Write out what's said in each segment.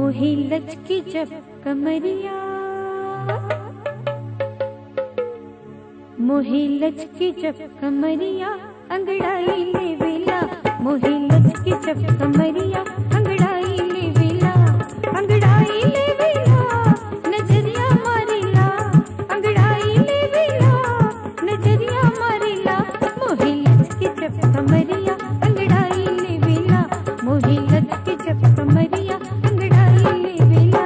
मोहे लचकी जब कमरिया मोहे लचकी जब कमरिया अंगड़ाई ले वेला मोहे लचकी जब कमरिया अंगड़ाई ले वेला अंगड़ाई ले वेला नजरिया मारिला अंगड़ाई ले वेला नजरिया मारिला मोहे लचकी जब कमरिया अंगड़ाई ले वेला मोहे लचकी जब कमरिया अंगड़ाई ले वेला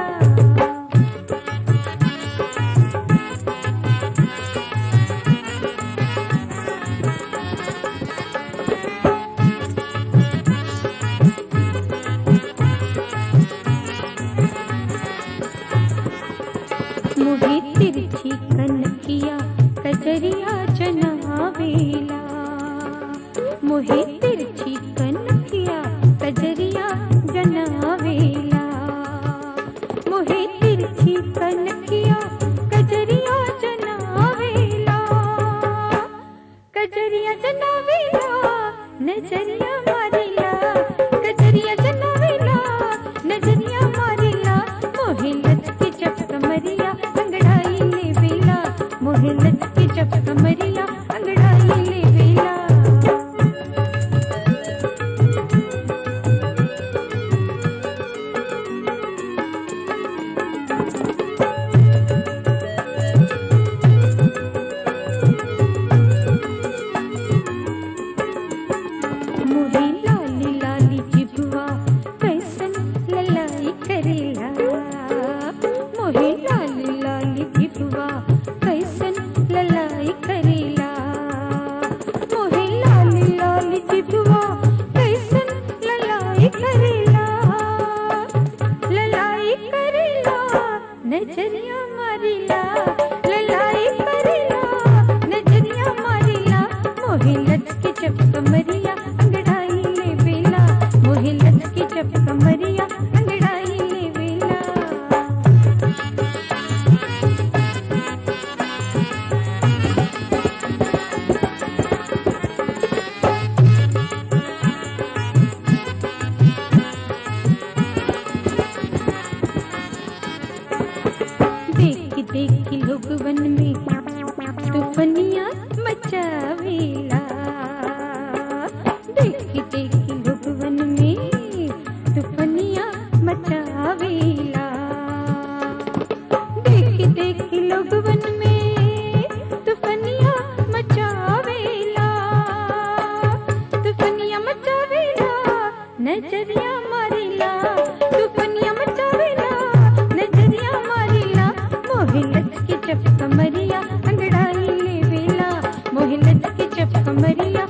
मोहे तिरछी कनकिया कजरिया जनावेला मोहे तिरछी कनकिया कजरिया जनावेला मोहे तिरछी कनकिया कजरिया जनावेला कजरिया जनावेला नजरिया मारिला कजरिया जनावेला नजरिया मारिला मोहे लचकी जब कमरिया अंगड़ाई ले वेला मोहे लचकी जब कमरिया अंगड़ाई ले वेला मोहे लाली लाली जिभुआ कैसन ललाई करेला मोहे लाली लाली जिभुआ कैसन ललाई करेला मोहे लाली लाली जिभुआ कैसन ललाई करेला ललाई करेला नजरिया मारिला ललाई करेला नजरिया मारिला मोहे लचके जब कमरिया अंगड़ाई ले वेला मोहे लचके जब कमरिया अंगड़ाई ले वेला देख देख लोग वन में तूफनिया मचावेला देख देख लोग वन में तूफनिया मचावेला देख देख लोग वन में तूफनिया मचावेला तूफनिया मचावेला नजरिया मारिला तूफनिया मचावेला नजरिया मारिला मोहे लचके जब कमरिया अंगड़ाई ले वेला मोहे लचके जब कमरिया